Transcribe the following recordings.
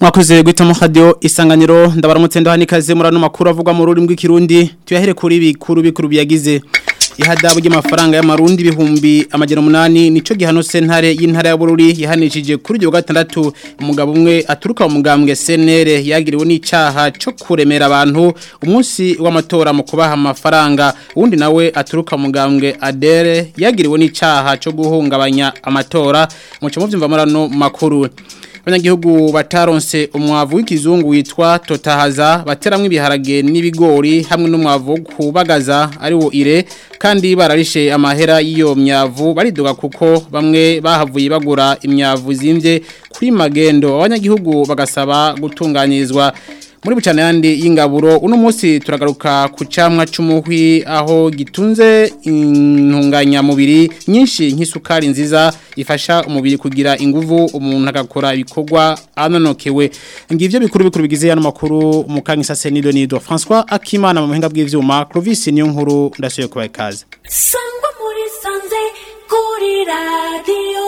mwakoze guhitamo radio isanganiro ndabaramutse ndahanikaze murano makuru avugwa mu rurimi rw'ikirundi tuyahere kuri bikuru bikuru biyagize ihadabu ry'amafaranga y'amarundi ibihumbi amajana umunani nico gihano sentare y'intara ya Bururi yahanishije kuri ryo gatandatu umugabo umwe aturuka mu mugambwe CNR yagiriwe n'icaha cyo kuremera abantu umunsi w'amatora mu kubaha amafaranga undi nawe aturuka mu mugambwe Adere yagiriwe n'icaha cyo guhungabanya amatora mu cyo muvyumva murano makuru abanyagihugu bataronse umwavu w'ikizungu witwa totahaza bateramwe ibiharage n'ibigori hamwe n'umwavu kubagaza ari wo ire kandi bararishe amahera y'iyo myavu baridoga kuko bamwe bahavuye bagura imyavu zimvye kuri magendo abanyagihugu bagasaba gutunganyirizwa muri bucane yandi y'ingaburo uno munsi turagaruka ku camwa c'umuhwi aho gitunze intunganyamubiri nyinshi nk'isukari nziza ifasha umubiri kugira inguvu umuntu agakora ibikorwa anonokewe ngivyo bikuru bikuru bigize yano makuru mukanyisa Senido Nido François Akimana mu buhinga bw'ivyuma Clovis niyo nkuru ndasuye kubaye kaze sangwa muri sanze kuri radio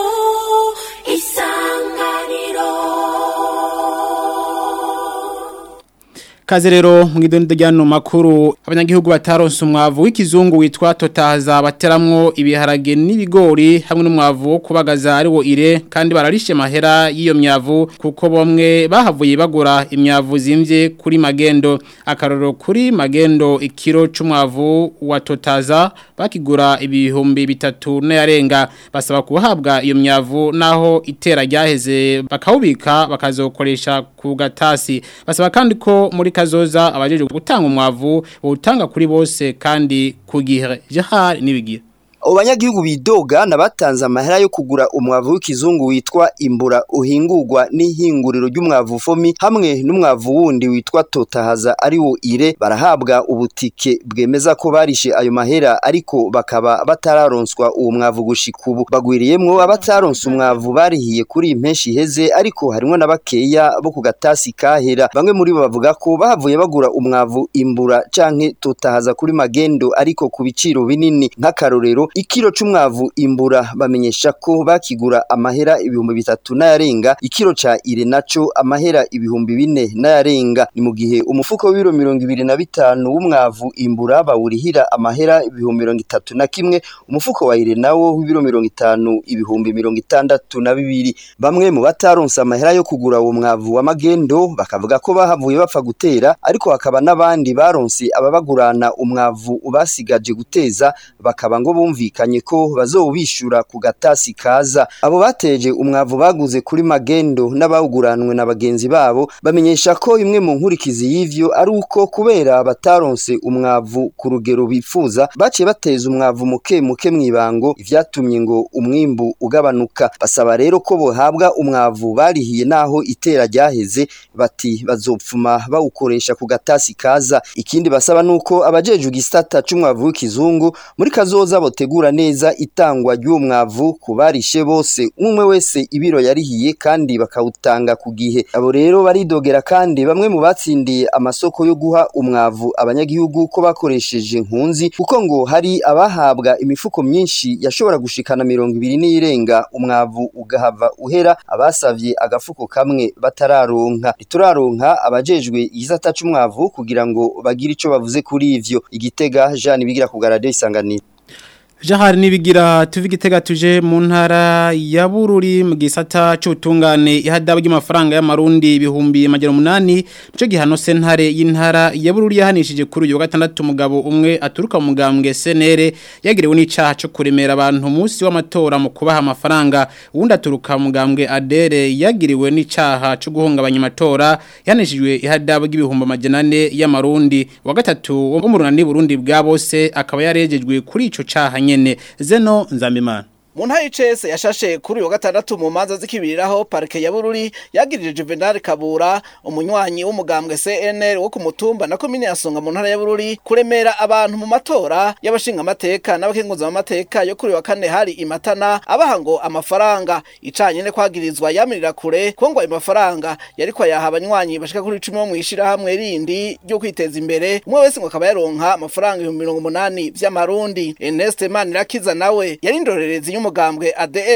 isanganiro Kaze rero mwidondo ryano makuru abanyagihugu bataronse umwavu w'ikizungu witwa totahaza bateramwo ibiharage n'ibigori hamwe n'umwavu wo kubagaza ari wo ire kandi bararishe mahera y'iyo myavu kuko bomwe bahavuye bagura imyavu zimvye kuri magendo akaroro kuri magendo ikiro c'umwavu wa totaza bakigura ibihumbi bitatu n'ayarenga basaba kuhabwa iyo myavu naho itera ryaheze bakawubika bakazokoresha ku gatasi basaba kandi ko muri kazoza abajeje gutanga umwavu utanga kuri bose kandi ku gihe jahari nibigira abanyagihugu bidoga nabatanze amahera yo kugura umwavu w'ikizungu witwa imbura uhingurwa n'ihinguriro ry'umwavu fomi hamwe n'umwavu wundi witwa totahaza ari wo ire barahabwa ubutike bwemeza ko barishe ayo mahera ariko bakaba batararonswa uwo mwavu gushika ubu bagwiriyemwo abataronse umwavu barihiye kuri impenshi iheze ariko harimwo na bakeya bo ku gatasi kahera bamwe muri bo bavuga ko bahavuye bagura umwavu imbura canke totahaza kuri magendo ariko ku biciro binini nk'akarorero ikiro c'umwavu imbura bamenyesha ko bakigura amahera ibihumbi bitatu n'ayarenga ikiro ca ire naco amahera ibihumbi bine n'ayarenga ni mu gihe umufuko w'ibiro mirongo ibiri na bitanu w'umwavu imbura bawurihira amahera ibihumbi mirongo itatu na kimwe umufuko wa ire nawo w'ibiro mirongo itanu ibihumbi mirongo itandatu na bibiri bamwe mu bataronse amahera yo kugura uwo mwavu wa magendo bakavuga ko bahavuye bapfa gutera ariko hakaba n'abandi baronse ababagurana umwavu basigaje guteza bakaba ngo bumvi bumvikanye ko bazobishura ku gatasi kaza abo bateje umwavu baguze kuri magendo n'abawuguranwe na bagenzi babo bamenyesha ko imwe mu nkurikizi y'ivyo ari uko kubera bataronse umwavu ku rugero bifuza baciye bateza umwavu muke muke mw'ibango ivyatumye ngo umwimbu ugabanuka basaba rero ko bohabwa umwavu barihiye naho itera ryaheze bati bazopfuma bawukoresha ku gatasi kaza ikindi basaba nuko abajejwe igisata c'umwavu w'ikizungu muri kazoza botegura gutegura neza itangwa ry'uwo mwavu ku barishe bose umwe wese ibiro yarihiye kandi bakawutanga ku gihe abo rero baridogera kandi bamwe mu batsindiye amasoko yo guha umwavu abanyagihugu ko bakoresheje nkunzi kuko ngo hari abahabwa imifuko myinshi yashobora gushikana mirongo ibiri n'irenga umwavu ugahava uhera abasavye agafuko kamwe batararonka rituraronka abajejwe igisata c'umwavu kugira ngo bagire ico bavuze kuri ivyo igitega Jean bigira ku garade isanganiro Jahari nibigira tuvigitega tuje mu ntara ya Bururi mu gisata c'ubutungane ihadabu ry'amafaranga y'amarundi ibihumbi amajana umunani nico gihano sentare y'intara ya Bururi yahanishije kuri uyu wa gatandatu umugabo umwe aturuka mu mugambwe senere yagiriwe n'icaha cyo kuremera abantu umunsi w'amatora mu kubaha amafaranga uwundi aturuka mu mugambwe Adere yagiriwe n'icaha cyo guhungabanya amatora yahanishijwe ihadabu ry'ibihumbi amajana ane y'amarundi wa gatatu wo mu runani Burundi bwa bose akaba yarejejwe kuri ico caha nyene zeno nzambimana mu ntara y'icese yashashe kuri uyu wa gatandatu mu manza zikibiriraho parike ya bururi yagirije juvenal kabura umunywanyi w'umugambwe cnr wo ku mutumba na komine yasonga mu ntara ya bururi kuremera abantu mu matora y'abashingamateka n'abakenguzamateka yo kuri uyu wa kane hari imatana abaha ngo amafaranga icanye ne kwagirizwa yamirira kure ko ngo ayo mafaranga yariko ayaha abanywanyi bashika kuri icumi bo mw'ishirahamwe rindi ryo kwiteza imbere umwe wese ngo akaba yaronka amafaranga ibihumbi mirongo umunani vy'amarundi ernest manirakiza nawe yari indorerezi y'umugambwe ADR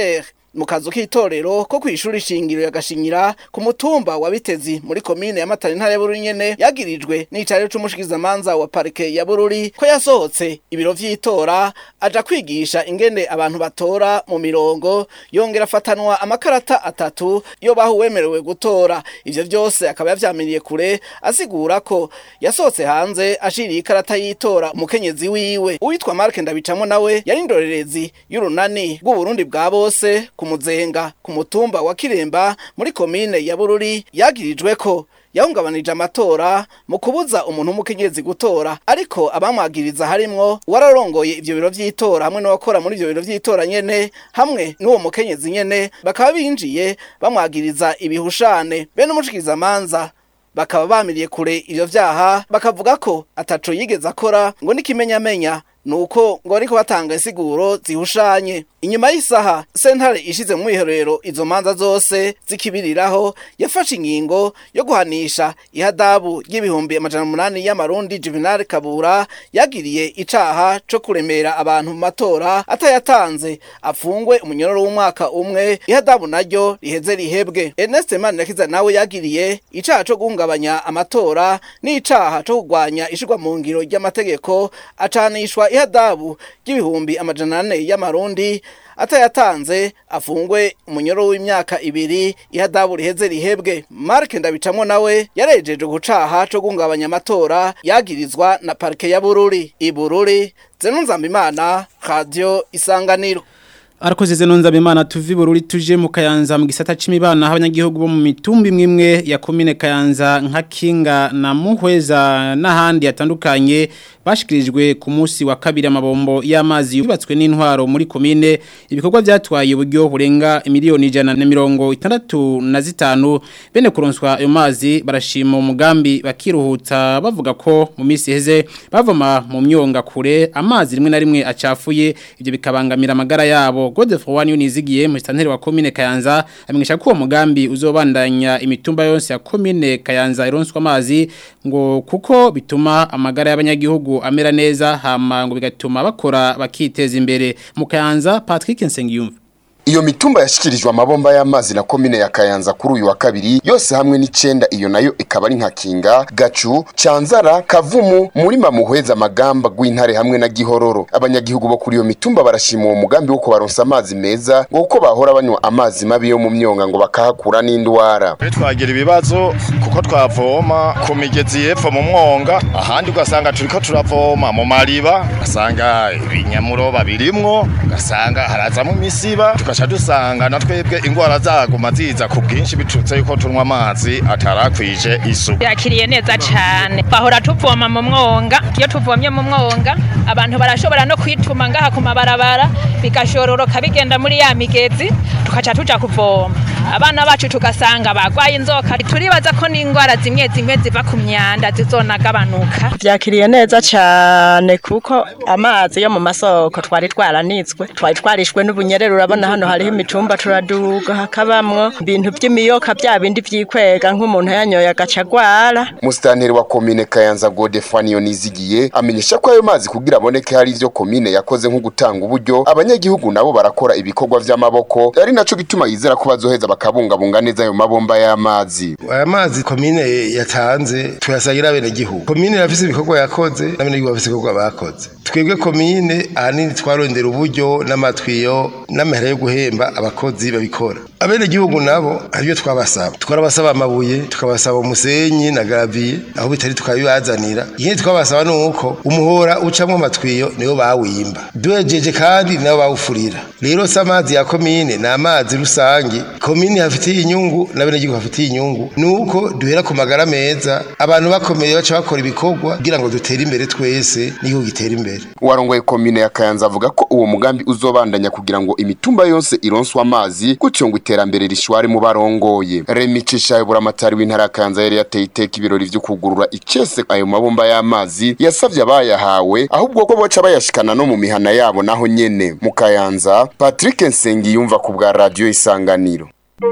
mu kazu k'itorero ko kw'ishuri shingiro ya Gashinyira ku mutumba wa Bitezi muri komine ya Matana intara ya Bururi nyene yagirijwe n'icariro c'umushikizamanza wa parike ya Bururi ko yasohotse ibiro vy'itora aja kwigisha ingene abantu batora mu mirongo yongera afatanwa amakarata atatu yo baho wemerewe gutora ivyo vyose akaba yavyamiriye kure asigura ko yasohotse hanze ashiriye ikarata y'itora umukenyezi wiwe uwitwa Mark Ndabicamo nawe yari indorerezi y'urunani rw'u Burundi bwa bose ku muzenga ku mutumba wa Kiremba muri komine ya Bururi yagirijwe ko yahungabanije amatora mu kubuza umuntu w'umukenyezi gutora ariko abamwagiriza harimwo wararongoye ivyo biro vy'itora hamwe n'abakora muri ivyo biro vy'itora nyene hamwe n'uwo mukenyezi nyene bakaba binjiye bamwagiriza ibihushane bene umushikirizamanza bakaba bamiriye kure ivyo vyaha bakavuga ko ataco yigeze akora ngo n'ikimenyamenya nuko ngo ariko batanga insiguro zihushanye inyuma y'isaha sentare ishize mu mwiherero izo manza zose zikibiriraho yafashe ingingo yo guhanisha ihadabu y'ibihumbi amajana umunani y'amarundi Juvenal Kabura yagiriye icaha co kuremera abantu mu matora atayatanze afungwe umunyororo w'umwaka umwe ihadabu naryo riheze rihebwe Ernest Manirakiza nawe yagiriye icaha co guhungabanya amatora n'icaha co kugwanya ishirwa mu ngiro ry'amategeko acanishwa ihadabu y'ibihumbi amajana ane y'amarundi atayatanze afungwe umunyoro w'imyaka ibiri ihadabu riheze rihebwe Mark Ndabicamo nawe yarejeje gucaha co gungabanya amatora yagirizwa na parke ya Bururi ibururi Zenunzambimana Radio Isanganiro Arakoze zenonza bimana tuvi bururi tuje mu Kayanza mu gisata c'imibana abanyagihugu bo mu mitumbi mwimwe ya komine Kayanza nka Kinga na Muhweza n'ahandi yatandukanye bashikirijwe ku munsi wa kabiri amabombo y'amazi yubatswe n'intwaro muri komine ibikorwa byatwaye uburyo burenga miliyoni ijana na mirongo itandatu na zitanu bene kuronswa ayo mazi barashima umugambi bakiruhuta bavuga ko mu minsi iheze bavoma mu myonga kure amazi rimwe na rimwe acafuye ibyo bikabangamira amagara yabo Godefroid wani unizigiye mu santeri wa komine Kayanza amenyesha ko uwo mugambi uzobandanya imitumba yose ya komine Kayanza ironswa amazi ngo kuko bituma amagara y'abanyagihugu amera neza hama ngo bigatuma bakora bakiteza imbere mu Kayanza Patrick Nsengiyumva Iyo mitumba yashikirijwe amabomba y'amazi na komine ya Kayanza kuri uyu wa kabiri yose hamwe n'icenda iyo nayo ikaba ari nka Kinga, Gacu, Canzara, Kavumu, Murima Muhweza Magamba gw'intare hamwe na Gihororo. Abanyagihugu bo kuri iyo mitumba barashima uwo mugambi wo kubaronsa amazi meza ngo uko bahora banywa amazi mabi yo mu myonga ngo bakahakura n'indwara. twagira ibibazo kuko twavoma ku migezi y'epfo mu mwonga ahandi ugasanga turiko turavoma mu mariba ugasanga ibinyamuroba birimwo ugasanga harazamo imisiba tugaca dusanga na twebwe ingwara zaguma ziza ku bwinshi biturutse yuko tunywa amazi atarakwije isuku yakiriye neza cyane bahora tuvoma mu mwonga iyo tuvomye mu mwonga abantu barashobora no kwituma ngaha ku mabarabara bigashororoka bigenda muri ya migezi tukaca tuja kuvoma abana bacu tugasanga bagwaye inzoka turibaza ko n'indwara zimwe zimwe ziva ku myanda zizonagabanuka byakiriye neza cyane kuko amazi yo mu masoko twari twaranitswe twari twarishwe n'ubunyerere urabona hano hariho imicumba turaduga hakabamwo ibintu by'imiyoka bya bindi byikwega nk'umuntu yanyoye agaca agwara Musitanteri wa komine Kayanza Godefroid Nizigiye amenyesha ko ayo mazi kugira aboneke hari ivyo komine yakoze nko gutanga uburyo abanyagihugu nabo barakora ibikorwa vy'amaboko ari naco gituma yizera ko bazoheza bakabungabunga neza ayo mabomba y'amazi. aya mazi komine yatanze tuyasagira bene gihugu komine yafise ibikorwa yakoze n'abene gihugu bafise ibikorwa bakoze twebwe komine ahanini twarondera uburyo n'amatwiyo n'amahera yo guhemba abakozi babikora abene gihugu nabo aribyo twabasaba twarabasaba amabuye tukabasaba umusenyi na gravier aho bitari tukabibazanira ikindi twabasaba ni uko umuhora ucamwo amatwiyo niwo bawimba duhejeje kandi nabo bawufurira rero si amazi ya komine ni amazi rusange komine hafitiye inyungu n'abene gihugu hafitiye inyungu ni uko duhera ku magara meza abantu bakomeye baca bakora ibikorwa kugira ngo dutere imbere twese n'igihugu gitere imbere Uwarongoye komine ya Kayanza avuga ko uwo mugambi uzobandanya kugira ngo imitumba yose ironswe amazi gutyo ngo iterambere rishware mu barongoye. Remi Cishaye buramatari w'intara ya Kayanza yari yateye iteka ibirori vyo kugurura icese ayo mabomba y'amazi yasavye abayahawe ahubwo ko boca bayashikana no mu mihana yabo naho nyene. Mu Kayanza Patrick Nsengiyumva ku bwa radio Isanganiro.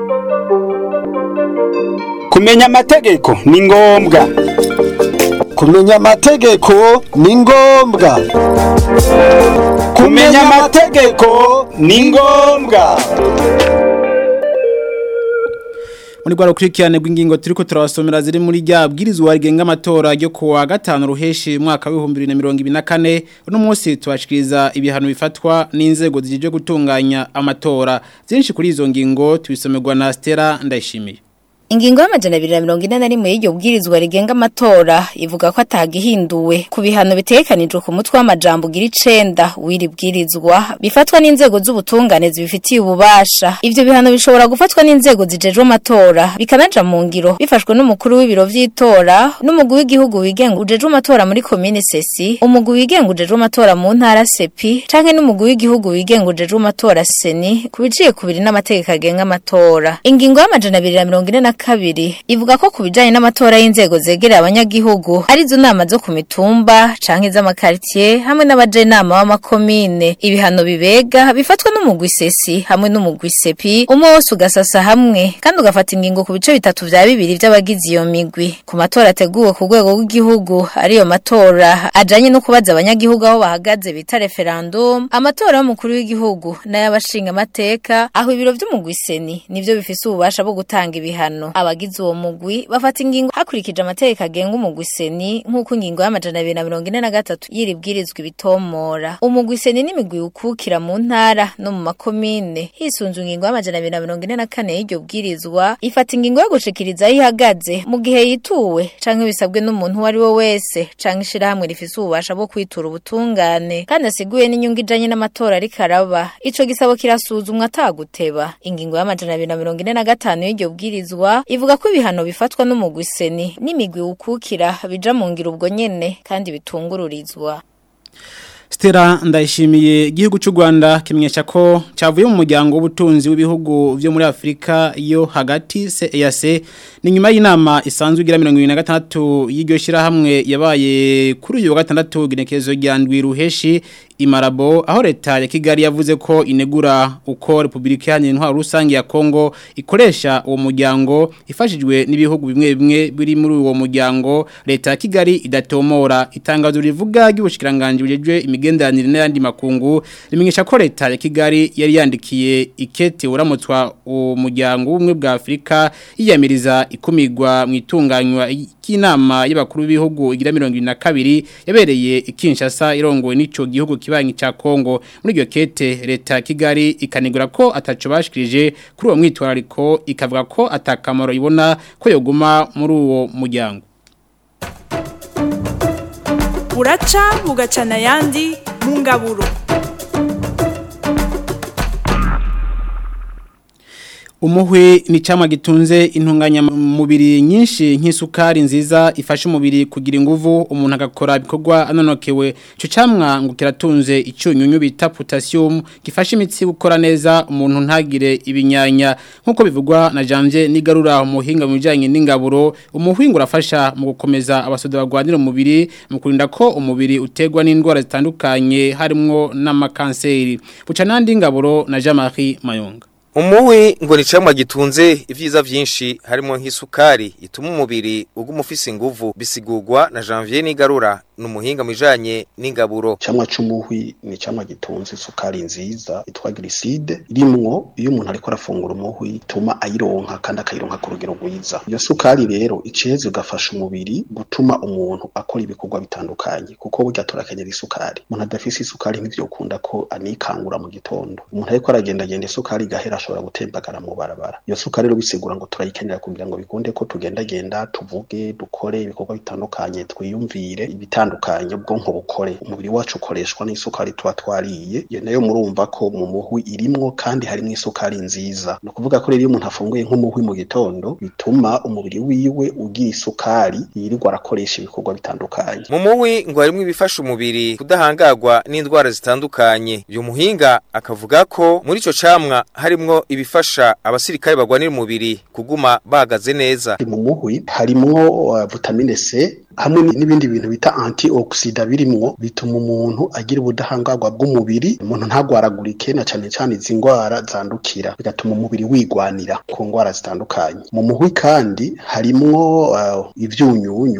kumenya amategeko ni ngombwa kumenya amategeko ni ngombwa kumenya amategeko ni ngombwa muri rwa rukurikirane rw'ingingo turiko turabasomera ziri muri rya bwirizwa rigenga amatora ryo kuwa gatanu ruheshi mwaka w'ibihumbi bibiri na mirongo ibiri na kane uno munsi tubashikiriza ibihano bifatwa n'inzego zijejwe gutunganya amatora byinshi kuri izo ngingo tubisomerwa na Stella Ndayishimiye Ingingo y'amajana abiri na mirongo ine na rimwe y'iryo bwirizwa rigenga amatora ivuga ko atagihinduwe ku bihano bitekanijwe ku mutwe w'amajambo ugira icenda w'iri bwirizwa bifatwa n'inzego z'ubutungane zibifitiye ububasha ivyo bihano bishobora gufatwa n'inzego zijejwe amatora bikanaja mu ngiro bifashwe n'umukuru w'ibiro vy'itora n'umugwi w'igihugu wigenga ujejwe amatora muri komine sesi umugwi wigenga ujejwe amatora mu ntara sepi canke n'umugwi w'igihugu wigenga ujejwe amatora seni kubiciye kubiri n'amategeko agenga amatora ingingo y'amajana abiri na mirongo ine na kabiri ivuga ko ku bijanye n'amatora y'inzego zegereye abanyagihugu arizo nama zo ku mitumba canke iz'amakaritiye hamwe n'abajenama b'amakomine ibihano bibega bifatwa n'umugwi sesi hamwe n'umugwi sepi umwe wose ugasasa hamwe kandi ugafata ingingo ku bice bitatu vya bibiri vy'abagize iyo migwi ku matora ateguwe ku rwego rw'igihugu ariyo matora ajanye no kubaza abanyagihugu aho bahagaze bita referendum amatora y'umukuru w'igihugu n'ay'abashinga amateka aho ibiro vy'umugwi seni nivyo bifise ububasha bwo gutanga ibihano abagize uwo mugwi bafata ingingo hakurikije amategeko agenga umugwi seni nk'uko ingingo y'amajana abiri na mirongo ine na gatatu y'iri bwirizwa ibitomora umugwi seni n'imigwi ukukira mu ntara no mu makomine hisunzwe ingingo y'amajana abiri na mirongo ine na kane y'iryo bwirizwa ifata ingingo yo gushikiriza aho ihagaze mu gihe yituwe canke bisabwe n'umuntu uwo ari we wese canke ishirahamwe rifise ububasha bwo kwitura ubutungane kandi asiguye n'inyungu ijanye n'amatora ariko araba ico gisabo kirasuzumwa ataguteba ingingo y'amajana abiri na mirongo ine na gatanu y'iryo bwirizwa ivuga ko ibihano bifatwa n'umugwi seni n'imigwi ukukira bija mu ngiro ubwo nyene kandi bitungururizwa Stella ndayishimiye igihugu cy'u Rwanda kimenyesha ko cyavuye mu muryango w'ubutunzi w'ibihugu byo muri Afrika yo hagati CEAC ni nyuma y'inama isanzwe igira 2026 y'iryo shira hamwe yabaye kuri uyu wa gatandatu ginekezo rya ndwi ruheshi imarabo aho leta ya Kigali yavuze ko inegura uko Republika Iharanira Intwaro Rusange ya Kongo ikoresha uwo muryango ifashijwe n'ibihugu bimwe bimwe biri muri uwo muryango leta ya Kigali idatomora itangazo rivuga ry'ubushikiranganje bujejwe imigenderanire n'ayandi makungu rimenyesha ko leta ya Kigali yari yandikiye ikete uramutswa uwo muryango w'umwe bwa Afrika yiyamiriza ikumigwa mu itunganywa y'inama y'abakuru b'ibihugu igira 22 yabereye ikinshasa irongowe n'ico gihugu kibanyi cha Kongo muri iryo kete leta ya Kigali ikanigura ko ataco bashikirije kuri uwo mwitwarariko ikavuga ko atakamaro ibona ko yoguma muri uwo muryango buraca bugacana ayandi mu ngaburo Umuhwe ni chama gitunze intunganya mubiri nyinshi nk'isukari nziza ifasha umubiri kugira inguvu umuntu agakora ibikorwa anonokewe cyo camwa ngo kiratunze icyunyunyu bita potassium gifasha imitsi gukora neza umuntu ntagire ibinyanya nkuko bivugwa na Janvier nigarura umuhinga mu bijanye n'ingaburo umuhinga urafasha mu gukomeza abasoda bagwanira umubiri mu kurinda ko umubiri utegwa n'indwara zitandukanye harimo n'amakanseri buca nandi ngaburo na Jean-Marie Mayonga Umuwi ngo ni camwa gitunze ivyiza vyinshi harimo nk'isukari ituma umubiri uguma ufise inguvu bisigurwa na Janvier Nigarura numuhinga mujanye n'ingaburo. Camwa c'umuhwi ni camwa gitunze isukari nziza itwa glycide rimwo iyo umuntu ariko arafungura umuhwi ituma ayironka kandi akayironka ku rugero rwiza. Iyo sukari rero iceze ugafasha umubiri gutuma umuntu akora ibikorwa bitandukanye kuko burya turakenyera isukari. Umuntu adafise isukari ntivyokunda ko anikangura mu gitondo. Umuntu ariko aragenda genda isukari gahera ashobora gutembagara mu barabara iyo suka rero bisigura ngo turayikenera kugira ngo bikunde ko tugenda genda tuvuge dukore ibikorwa bitandukanye twiyumvire ibitandukanye ubwonko bukore umubiri wacu ukoreshwa n'isukari tuba twariye iyo nayo murumva ko mu muhwi irimwo kandi harimo isukari nziza ni ukuvuga ko rero iyo umuntu afunguye nk'umuhwi mu gitondo bituma umubiri wiwe ugira isukari yirirwa arakoresha ibikorwa bitandukanye mu muhwi ngo harimo ibifasha umubiri kudahangagwa n'indwara zitandukanye uyu muhinga akavuga ko muri ico camwa harimwo ibifasha abasirikare bagwanira umubiri kuguma bahagaze neza mu muhwi harimwo uh, vitamine C hamwe n'ibindi bintu bita antioxida birimwo bituma umuntu agira ubudahangarwa bw'umubiri umuntu ntagwaragurike na cyane cyane izi ndwara zandukira bigatuma umubiri wigwanira ku ndwara zitandukanye mu muhwi kandi harimwo uh, ivyunyunyu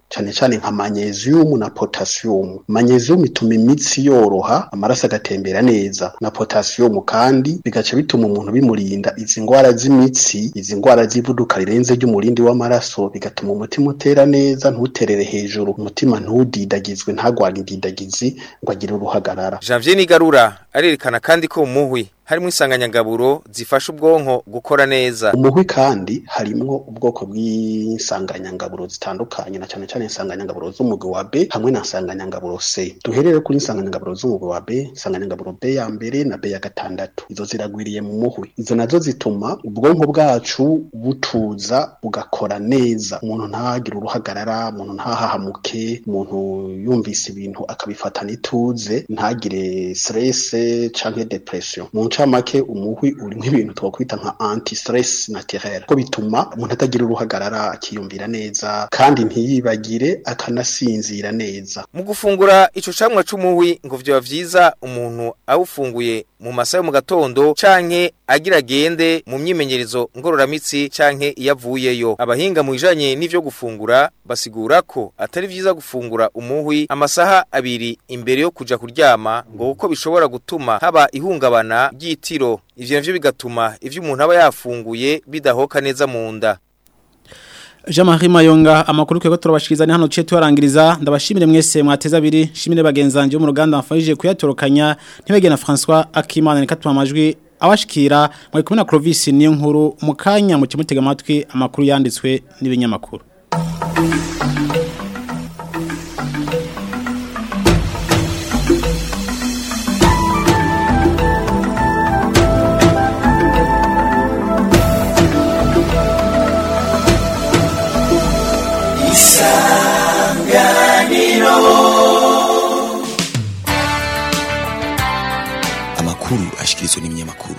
cyane cyane nka magnesium na potassium magnesium ituma imitsi yoroha amaraso agatembera neza na potassium kandi bigaca bituma umuntu bimurinda izi ngwara z'imitsi izi ngwara z'ivuduka rirenze ry'umurindi w'amaraso bigatuma umutima utera neza ntuterere hejuru umutima ntudidagizwe ntagwane indidagizi ngo agire uruhagarara Janvier Nigarura arerekana kandi ko umuhwi harimo insanganyangaburo zifasha ubwonko gukora neza umuhwi kandi harimwo ubwoko bw'insanganyangaburo zitandukanye na cyane cyane insanganyangaburo z'umugwi wa B hamwe na insanganyangaburo C duherere kuri insanganyangaburo z'umugwi wa B insanganyangaburo B ya mbere na B ya gatandatu izo ziragwiriye mu muhwi izo nazo zituma ubwonko bwacu butuza bugakora neza umuntu ntagire uruhagarara umuntu ntahahamuke umuntu yumvise ibintu akabifatana ituze ntagire stress canke depression mu ncamake umuhwi urimo ibintu twakwita nka anti stress naturel ko bituma umuntu atagira uruhagarara akiyumvira neza kandi ntiyibagire akanasinzira neza mu gufungura ico camwa c'umuhwi ngo vyoba vyiza umuntu awufunguye mu masaha yo mu gatondo canke agira agende mu myimenyerezo ngororamitsi canke iyo avuyeyo abahinga mu bijanye n'ivyo gufungura basigura ko atari vyiza gufungura umuhwi amasaha abiri imbere yo kuja kuryama ngo kuko bishobora gutuma haba ihungabana ry'itiro ivyo navyo bigatuma ivyo umuntu aba yafunguye bidahoka neza mu nda Jean-Marie Mayonga amakuru kwego turabashikiriza ni hano cye tuharangiriza ndabashimire mwese mwateza abiri shimire bagenzanje bo mu ruganda mfashije kuyatorokanya ntibege na François Akimana nikatuma amajwi abashikira muri kumwe na Clovis niyo nkuru mu kanya mu kimutega amatwi amakuru yanditswe n'ibinyamakuru amakuru ashikirizwa n'ibinyamakuru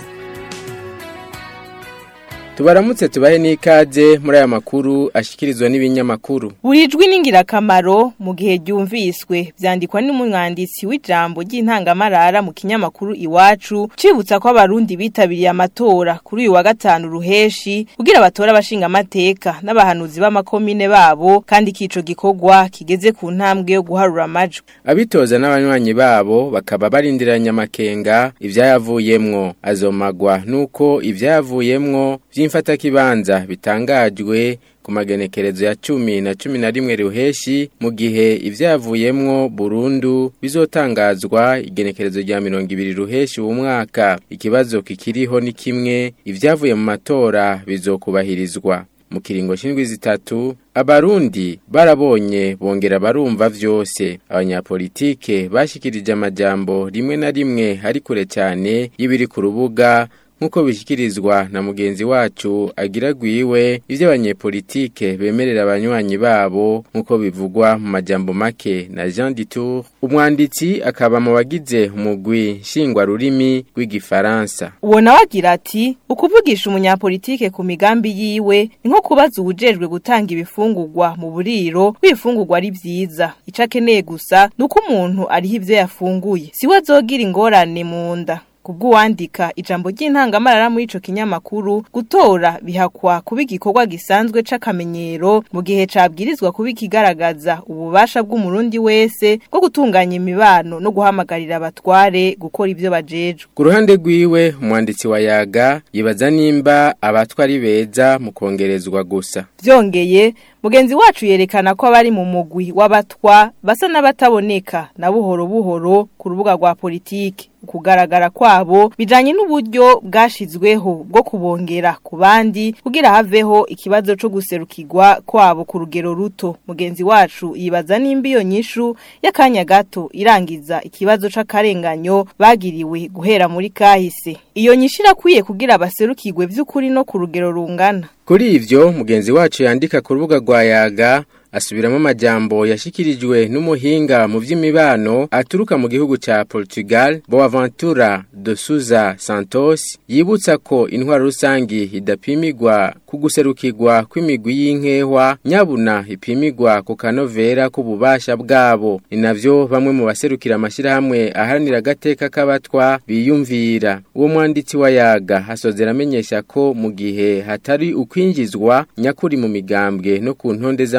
tubaramutse tubahe n'ikaze muri aya makuru ashikirizwa n'ibinyamakuru buri jwi n'ingirakamaro mu gihe ryumviswe byandikwa n'umwanditsi w'ijambo ry'intangamarara mu kinyamakuru iwacu cibutsa ko abarundi bitabiriye amatora kuri uyu wa gatanu ruheshi kugira batore abashinga amateka n'abahanuzi b'amakomine babo kandi kico gikorwa kigeze ku ntambwe yo guharura amajwi abitoza n'abanywanyi babo bakaba barindiranye amakenga ivyayavuyemwo azomagwa nuko ivyayavuyemwo vy'imfatakibanza bitangajwe ku magenekerezo ya cumi na cumi na rimwe ruheshi mu gihe ivyavuyemwo burundu bizotangazwa igenekerezo rya mirongo ibiri ruheshi uwo mwaka ikibazo kikiriho ni kimwe ivyavuye mu matora bizokubahirizwa mu kiringo c'indwi zitatu abarundi barabonye bongera barumva vyose abanyapolitike bashikirije amajambo rimwe na rimwe ari kure cyane y'ibiri ku rubuga nkuko bishikirizwa na mugenzi wacu agira gwiwe ivyo abanyepolitike bemerera abanywanyi babo nkuko bivugwa mu majambo make na Jean Ditour umwanditsi akaba mu bagize umugwi nshingwa rurimi rw'igifaransa uwo nawe agira ati ukuvugisha umunyapolitike ku migambi yiwe ni nko kubaza ubujejwe gutanga ibifungurwa mu buriro bifungurwa ari vyiza ico akeneye gusa nuko umuntu ariho ivyo yafunguye siwe azogira ingorane mu nda kubw'uwandika ijambo ry'intangamarara muri ico kinyamakuru gutora bihakwa kuba igikorwa gisanzwe c'akamenyero mu gihe cabwirizwa kuba ikigaragaza ububasha bw'umurundi wese bwo gutunganya imibano no guhamagarira abatware gukora ivyo bajejwe ku ruhande rwiwe umwanditsi wa yaga yibaza nimba abatwa ari beza mu kongerezwa gusa vyongeye mugenzi wacu yerekana ko abari mu mugwi w'abatwa basa n'abataboneka na buhoro buhoro ku rubuga rwa politiki ukugaragara kwabo bijanye n'uburyo bwashizweho bwo kubongera ku bandi kugira haveho ikibazo co guserukirwa kwabo ku rugero ruto mugenzi wacu yibaza nimba iyo nyishu y'akanya gato irangiza ikibazo c'akarenganyo bagiriwe guhera muri kahise iyo nyishu irakwiye kugira baserukirwe vy'ukuri no ku rugero rungana kuri ivyo mugenzi wacu yandika ku rubuga rwa yaga asubiramo amajambo yashikirijwe n'umuhinga mu vy'imibano aturuka mu gihugu ca Portugal Boaventura de Souza Santos yibutsa ko intwaro rusangi idapimigwa ku guserukirwa kw'imigwi y'inkehwa nyabuna ipimigwa ku kanovera k'ububasha bwabo ni navyo bamwe mu baserukira amashirahamwe aharanira agateka k'abatwa biyumvira uwo mwanditsi wa yaga hasozera amenyesha ko mu gihe hatari ukwinjizwa nyakuri mu migambwe no ku ntonde z'amatora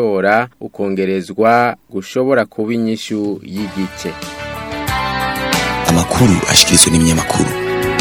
matora ukongerezwa gushobora kuba inyishu y'igice amakuru ashikirizwa n'ibinyamakuru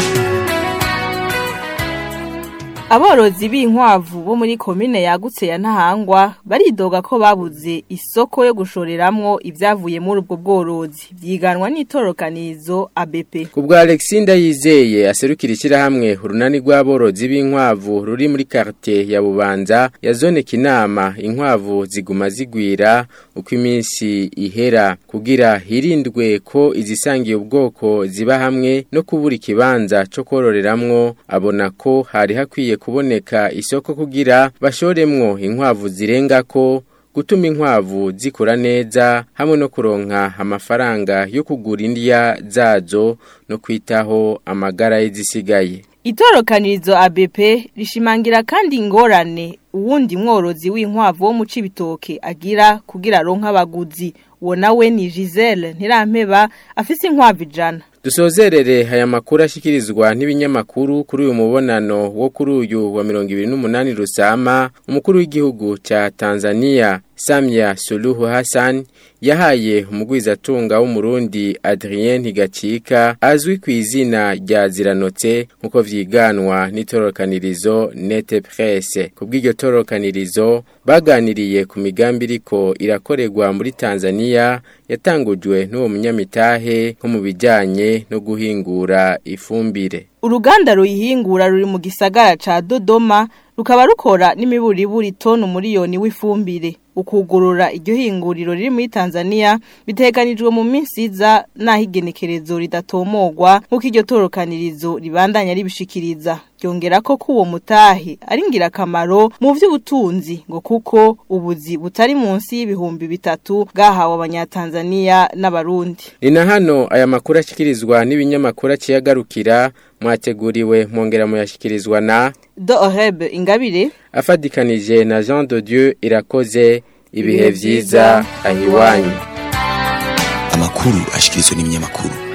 Aborozi b'inkwavu bo muri komine yagutse ya Ntahangwa baridoga ko babuze isoko yo gushoreramwo ivyavuye muri ubwo bworozi vyiganwa n'itorokanizo ABP. Kubwa Alexinda yizeye aserukira ishyirahamwe urunani rw'aborozi b'inkwavu ruri muri quartier ya Bubanza ya zone Kinama inkwavu ziguma zigwira uko iminsi ihera kugira hirindwe ko izisangiye ubwoko ziba hamwe no kubura ikibanza cyo kororeramwo abona ko hari hakwiye kuboneka isoko kugira bashoremwo inkwavu zirenga ko gutuma inkwavu zikura neza hamwe no kuronka amafaranga yo kugura indya zazo no kwitaho amagara y'izisigaye Itorokanirizo ABP rishimangira kandi ingorane uwundi mworozi w'inkwavu wo mu Cibitoke agira kugira ronka abaguzi uwo nawe ni Giselle Ntirampeba afise inkwavu ijana Dusozerere aya makuru ashikirizwa n'ibinyamakuru kuri uyu mubonano wo kuri uyu wa 28 Rusama umukuru w'igihugu ca Tanzania Samia Suluhu Hassan yahaye umugwizatunga w'umurundi Adrien Higacika azwi ku izina rya Ziranotse nkuko vyiganwa n'itorokanirizo Nete Presse kubw'iryo torokanirizo baganiriye ku migambi iriko irakorerwa muri Tanzania yatangujwe n'uwo munyamitahe nko mu bijanye no guhingura ifumbire Uruganda ruyihingura ruri mu gisagara ca Dodoma rukaba rukora n'imiburiburi tonu miliyoni w'ifumbire ukugurura iryo hinguriro riri muri Tanzania biteganijwe mu minsi iza naho igenekerezo ridatomogwa nk'uko iryo torokanirizo ribandanya ribishikiriza ryongera ko kuwo mutahe ari ngirakamaro mu vy'ubutunzi ngo kuko ubuzi butari munsi y'ibihumbi bitatu bwahawe abanyatanzania n'abarundi ni na hano aya makuru ashikirizwa n'ibinyamakuru aciyagarukira mwateguriwe mwongera muyashikirizwa na Doheb Ingabire afadikanije na Jean de Dieu irakoze ibihe vyiza ahiwanyu amakuru ashikirizwa n'ibinyamakuru